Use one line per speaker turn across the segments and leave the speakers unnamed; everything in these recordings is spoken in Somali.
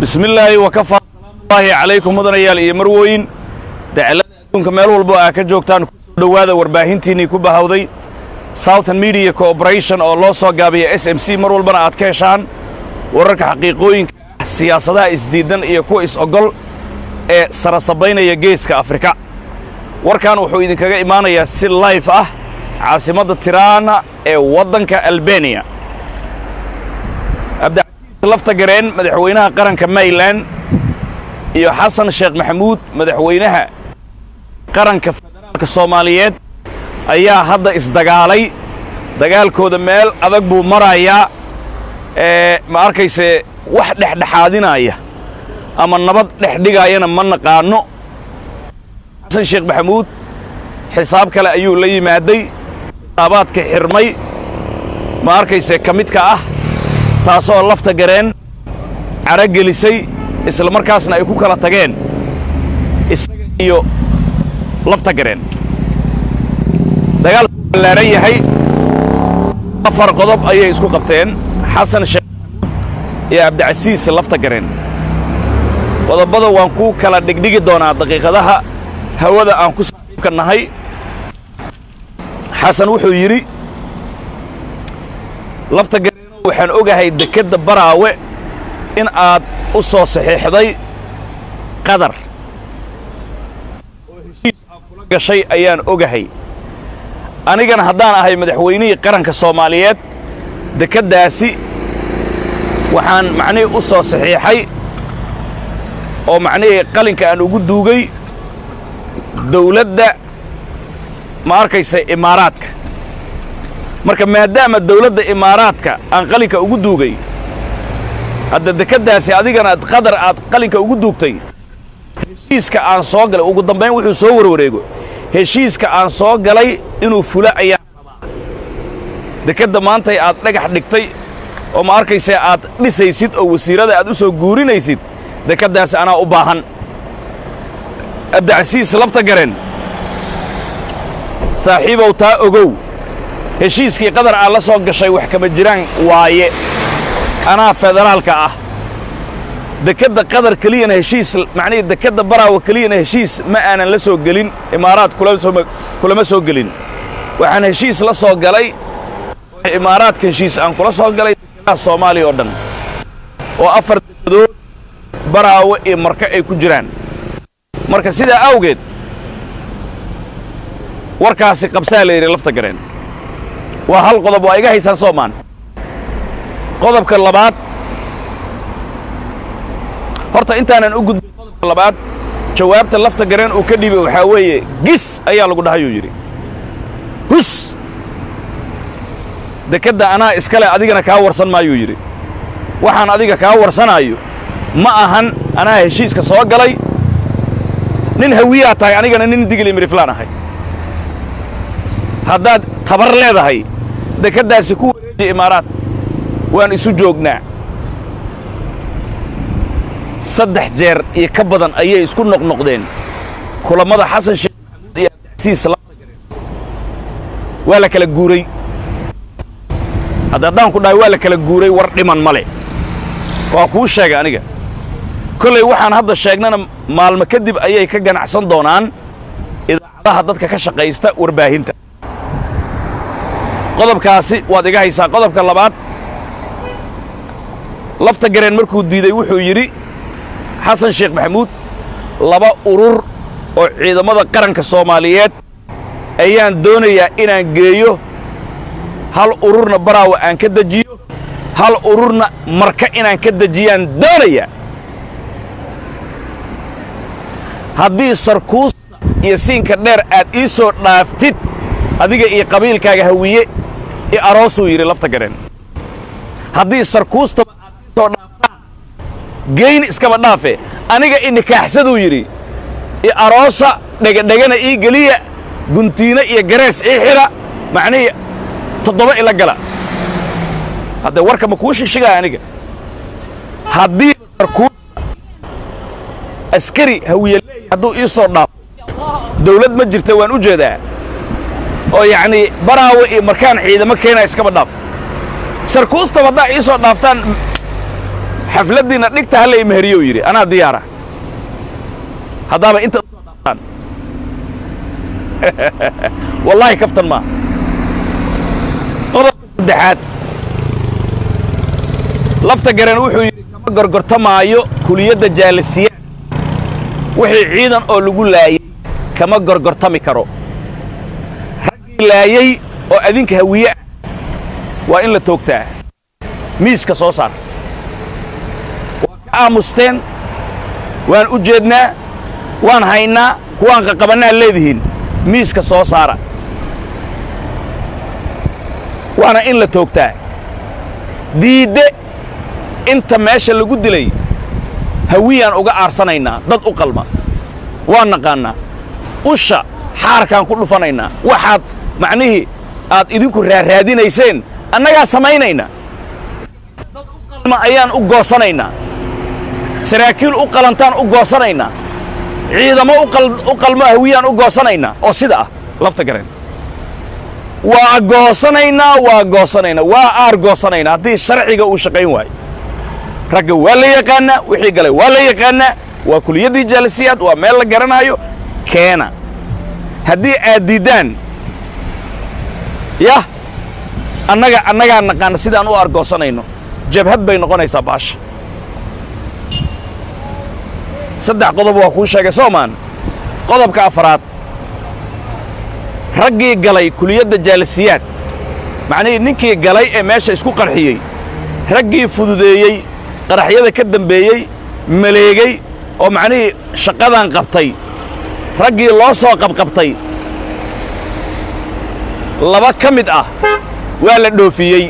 bismi illaahi wakafaa salaamullaahi calaykum mudanayaal iyo marwooyin dacalada adduunka meel walbo aa ka joogtaan kusoo dhowaada warbaahintiinnii ku bahawday southern media corporation oo loo soo gaabiya s m c mar walbana aad ka heshaan wararka xaqiiqooyinka ah siyaasadaha isdiidan iyo kuwa is-ogol ee sarasabaynaya geeska afrika warkan wuxuu idinkaga imaanayaa si layf ah caasimadda tiraana ee waddanka albaniya abdicasiis lafta gareen madaxweynaha qaranka mayland iyo xasan sheekh maxamuud madaxweynaha qaranka federaalka soomaaliyeed ayaa hadda isdagaalay dagaalkooda meel adag buu marayaa ee ma arkayse wax dhexdhexaadinaya ama nabad dhex dhigaayana ma naqaanno xasan sheekh maxamuud xisaab kale ayuu la yimaaday xisaabaadka xirmay ma arkayse ka midka ah taasoo lafta gareen cara gelisay isla markaasna ay ku kala tageen isaga iyo lafta gareen dagaalku ballaaran yahay afar qodob ayay isku qabteen xasan sheekh maxamuud iyo cabdicasiis lafta gareen qodobbada waan ku kala dhigdhigi doonaa daqiiqadaha hawada aan ku saaxiibka nahay xasan wuxuu yidhi lafta gareeno waxaan ogahay dekedda baraawe in aad u soo saxiixday qadar oo heshiis aad kula gashay ayaan ogahay anigana haddaan ahay madaxweynihii qaranka soomaaliyeed dekeddaasi waxaan macnihii u soo saxiixay oo macnihii qalinka aan ugu duugay dawladda ma arkaysa imaaraadka marka maadaama dawladda imaaraadka aan qalinka ugu duugay hadda dekeddaasi adigana qadar aad qalinka ugu duugtay heshiiska aan soo galay ugu dambayn wuxuu soo warwareego heshiiska aan soo galay inuu fula ayaa rabaa dekedda maantay aad dhagax dhigtay oo ma arkaysa aad dhisaysid oo wasiirada aad u soo guurinaysid dekeddaasi anaa u baahan abdicasiis lafta gareen saaxiibow taa ogow heshiiskii qadar aad la soo gashay wax kama jiraan waaye anaa federaalka ah dekedda qadar keliyana heshiis macnihii dekedda baraawa keliyana heshiis ma aanan la soo gelin imaaraad kulama soo gelin waxaan heshiis la soo galay imaaraadka heshiis aan kula soo galay dekedaha soomaaliya oo dhan oo afar dekedood baraawe iyo marka ay ku jiraan marka sidaa awgeed warkaasi qabsaa la yidhi lafta gareen waa hal qodob waa iga haysaan soomaan qodobka labaad horta intaanan u gudbin qodobka labaad jawaabta lafta gareen uu ka dhibay waxaa weeye gis ayaa lagu dhahayuu yidhi hus dekedda anaa iskale adigana kaa warsan maayuu yidhi waxaan adiga kaa warsanaayo ma ahan anaa heshiiska soo galay nin hawiyaa tahay anigana nin digil imiriflaan ahay haddaad tabar leedahay dekeddaasi ku wareeji imaaraad waan isu joognaa saddex jeer iyo ka badan ayay isku noqnoqdeen kulammada xasan sheekh maxamuud iyo abdicasiis laftagareen waa la kala guuray hadda haddaan ku dhahay waa la kala guuray war dhiman male waa kuu sheegay aniga kollay waxaan hadda sheegnana maalmo kadib ayay ka ganacsan doonaan idaacadaha dadka ka shaqaysta warbaahinta qodobkaasi waad iga haysaa qodobka labaad lafta gareen markuu diiday wuxuu yidhi xasan sheekh maxamuud laba urur oo ciidamada qaranka soomaaliyeed ayaan doonayaa inaan geeyo hal ururna baraawa aan ka dejiyo hal ururna marka inaan ka dejiyaan doonayaa haddii sarkuusta iyo siinka dheer aad ii soo dhaaftid adiga iyo qabiilkaaga hawiye i aroosuu yidhi lafta gareen haddii sarkuustaba aad ii soo dhaaftaan geyn iskaba dhaafe aniga i nikaaxsaduu yidhi i aroosa dhegadhegana ii geliya guntiino iyo garees ii xidha macnihii toddoba ila gala haddee warka ma kuu shishigaa aniga haddii sarkuusta askari hawiye leeya hadduu ii soo dhaafo dawlad ma jirta waan u jeedaa oo yacnii baraawe iyo markaan ciidamo keenaa iskaba dhaaf sarkuustaba haddaa ii soo dhaaftaan xafladdiinna dhigta halla imeheriyo yidhi anaa diyaara haddaaba inta usoo dhaaftaan wallaahi kaftan maa qodobka saddexaad lafta garan wuxuu yidhi kama gorgortamaayo kuliyadda jaalasiyaad wixii ciidan oo lagu laayay kama gorgortami karo raggii laayey oo adinka hawiye ah waa in la toogtaa miiska soo saar waa ka aamusteen waan u jeednaa waan haynaa kuwaan qaqabannaa leedihiin miiska soo saara waana in la toogtaa diidde inta meesha lagu dilay hawiyaan uga aarsanaynaa dad u qalma waan naqaannaa usha xaarkaan ku dhufanaynaa waxaad macnihii aad idinku raaraadinayseen annagaa samaynaynaa dad u qalma ayaan u goosanaynaa saraakiil u qalantaan u goosanaynaa ciidamo u qalmo hawiyaan u goosanaynaa oo sida ah lafta gareen waa goosanaynaa waa goosanaynaa waa aar goosanaynaa haddii sharciga uu shaqayn waayo ragga waa la yaqaannaa wixii galay waa la yaqaannaa waa kuliyaddii jaalisiyaad waa meel la garanaayo keena haddii aad diiddaan yah annaga annagaa naqaana sidaan u argoosanayno jabhad bay noqonaysaa baasha saddex qodob waa kuu sheegay soomaan qodobka afaraad raggii galay kuliyadda jaalisiyaad macnihii ninkii galay ee meesha isku qarxiyey raggii fududeeyey qaraxyada ka dambeeyey maleegey oo macnihii shaqadan qabtay raggii loo soo qabqabtay laba ka mid ah waa la dhoofiyey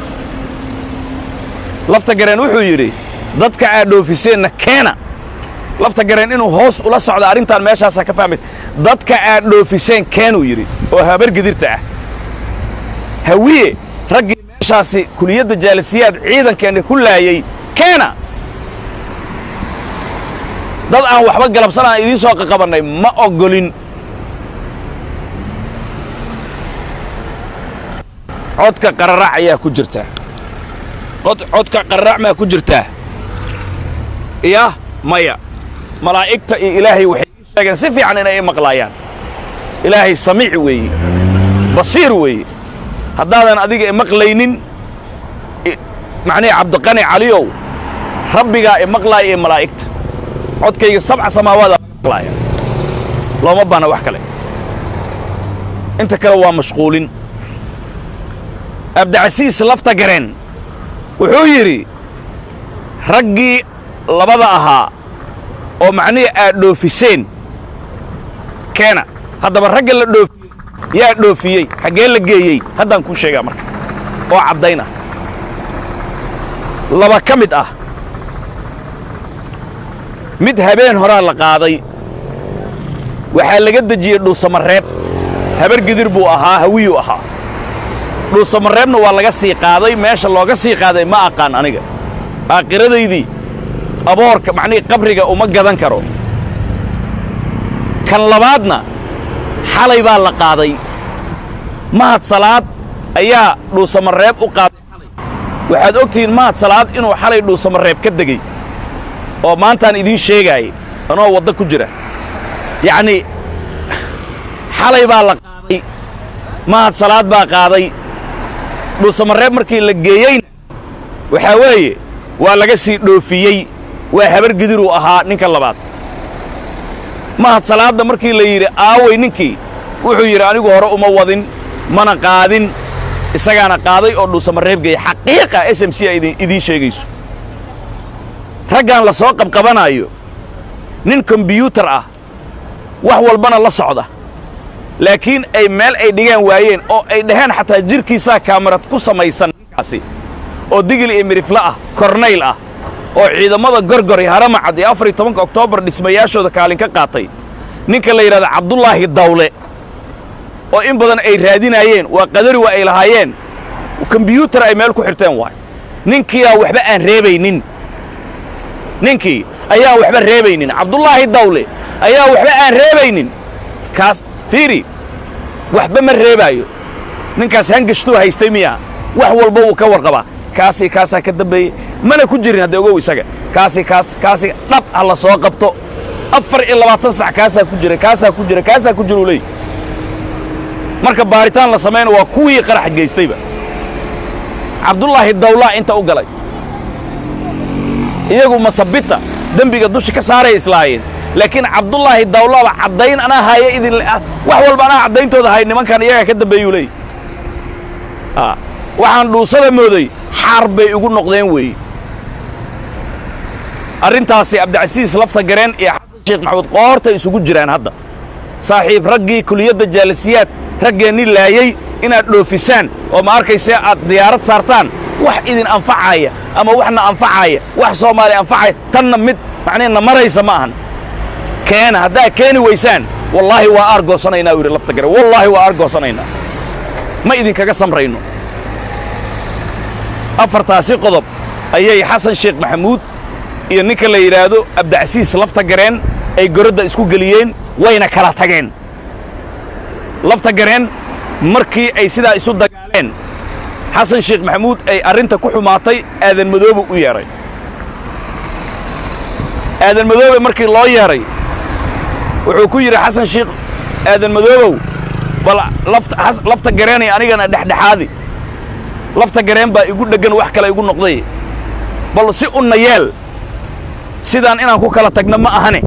lafta gareen wuxuu yidhi dadka aad dhoofiseenna keena lafta gareen inuu hoos ula socdo arrintaan meeshaasaa ka fahmaysa dadka aad dhoofiseen keenuu yidhi oo habargidirta ah hawiye raggii meeshaasi kuliyadda jaalisiyaad ciidankeenna ku laayey keena dad aan waxba galabsan aan idiin soo qaqabannay ma oggolin codka qararac ayaa ku jirta codka qararac maa ku jirtaa iya maya malaa'igta iyo ilaahay waxay ii sheegeen si fiican inay i maqlaayaan ilaahay samiic weeye basiir weeye haddaadan adiga i maqlaynin macnihi cabdiqani caliyow rabbigaa i maqlaaya iyo malaa'igta codkayga sabca samaawaada maqlaaya looma baana wax kale inta kale waa mashquulin abdicasiis lafta gareen wuxuu yidhi raggii labada ahaa oo macnihii aad dhoofiseen keena haddaba ragga la dhoofiyey yaa dhoofiyey xaggee la geeyey haddaan kuu sheegaa marka oo caddayn ah laba ka mid ah mid habeen horaa la qaaday waxaa laga dejiyey dhuusamareeb habar gidir buu ahaa hawiyuu ahaa dhuusamareebna waa laga sii qaaday meesha looga sii qaaday ma aqaan aniga aakhiradaydii aboorka macnihii qabriga uma gadan karo kan labaadna xalay baa la qaaday mahad salaad ayaa dhuusamareeb u qaaday xalay waxaad ogtihiin mahad salaad inuu xalay dhuusamareeb ka degey oo maantaan idiin sheegaayay anoo waddo ku jira yacnii xalay baa la qaaday mahad salaad baa qaaday dhuusamareeb markii la geeyeyna waxaa weeye waa laga sii dhoofiyey waa habar gidiruu ahaa ninka labaad mahad salaadda markii la yidhi aaway ninkii wuxuu yidhi anigu hore uma wadin mana qaadin isagaana qaaday oo dhuusamareeb geeyey xaqiiqa s m c a idiin sheegayso raggan la soo qabqabanaayo nin kombiyuutar ah wax walbana la socda laakiin ay meel ay dhigaan waayeen oo ay dhaheen xataa jidhkiisaa kaamarad ku samaysan ninkaasi oo digil iyo midhifle ah kornayl ah oo ciidamada gorgor iyo haramacad iyo afar iyo tobanka oktoobar dhismayaashooda kaalin ka qaatay ninka la yidhahda cabdullaahi dawle oo in badan ay raadinaayeen waa qadari waa ay lahaayeen kombiyuutar ay meel ku xirteen waay ninkiiaa waxba aan reebaynin ninkii ayaan waxba reebaynin cabdullaahi dawle ayaa waxba aan reebaynin kaas fiiri waxba ma reebaayo ninkaas hangashtuu haystay miya wax walba wuu ka warqabaa kaasii kaasaa ka dambeeyey mana ku jirin hadda ogow isaga kaasi kaas kaasi dhab ha la soo qabto afar iyo labaatan sac kaasaa ku jira kaasaa ku jira kaasaa ku jira uu leey marka baaritaan la samayna waa kuwii qarax geystayba cabdullaahi dawlaa inta u galay iyagu masabita dembiga dusha ka saaray islaayeen laakiin cabdullaahi dawlaaba caddayn anaa haya idin wax walba anaa caddayntooda hay nimankan iyagaa ka dambeeyuu leey waxaan dhuusada mooday xaar bay igu noqdeen weeye arrintaasi cabdicasiis lafta gareen iyo xasan sheekh maxamuud qoortay isugu jiraan hadda saaxiib raggii kuliyadda jaalisiyaad raggeenni laayey inaad dhoofisaan oo ma arkayse aad diyaarad saartaan wax idin anfacaya ama waxna anfacaya wax soomaali anfacaya tanna mid macnihi na maraysa ma ahan keena haddaad keeni weysaan wallaahi waa aargoosanaynaa u yidhi lafta gareen wallaahi waa aargoosanaynaa ma idinkaga samrayno afartaasi qodob ayay xasan sheekh maxamuud iyo ninka la yidhaahdo abdicasiis lafta gareen ay goradda isku geliyeen wayna kala tageen lafta gareen markii ay sidaa isu dagaaleen xasan sheekh maxamuud ay arrinta ku xumaatay aadan madoobe u yeedhay aadan madoobe markii loo yeedhay wuxuu ku yidhi xasan sheekh aadan madoobow bal lafta gareenay anigana dhexdhexaadi lafta gareen baa igu dheggan wax kale igu noqday bal si unna yeel sidaan inaan ku kala tagno ma ahane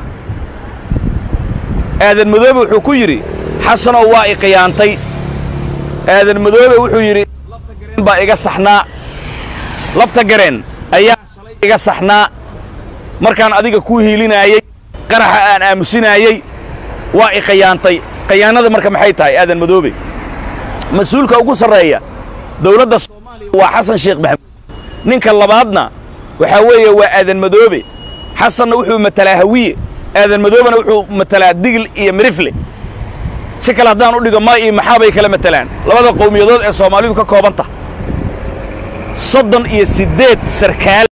aadan madoobe wuxuu ku yidhi xasanow waa i khiyaantay aadan madoobe wuxuu yidhi lafta gareen baa iga saxnaa lafta gareen ayaa shalay iga saxnaa markaan adiga ku hiilinaayey qaraxa aan aamusinaayey waa i khiyaantay khiyaanada marka maxay tahay aadan madoobe mas-uulka ugu sarreeya dawladda soomaaliya waa xasan sheekh maxamuud ninka labaadna waxaa weeye waa aadan madoobe xasanna wuxuu matalaa hawiye aadan madoobena wuxuu matalaa digil iyo mirifle si kale haddaan u dhigo ma iyo maxaa bay kala matalaan labada qowmiyadood ee soomaalidu ka kooban tahay soddon iyo siddeed sarkaal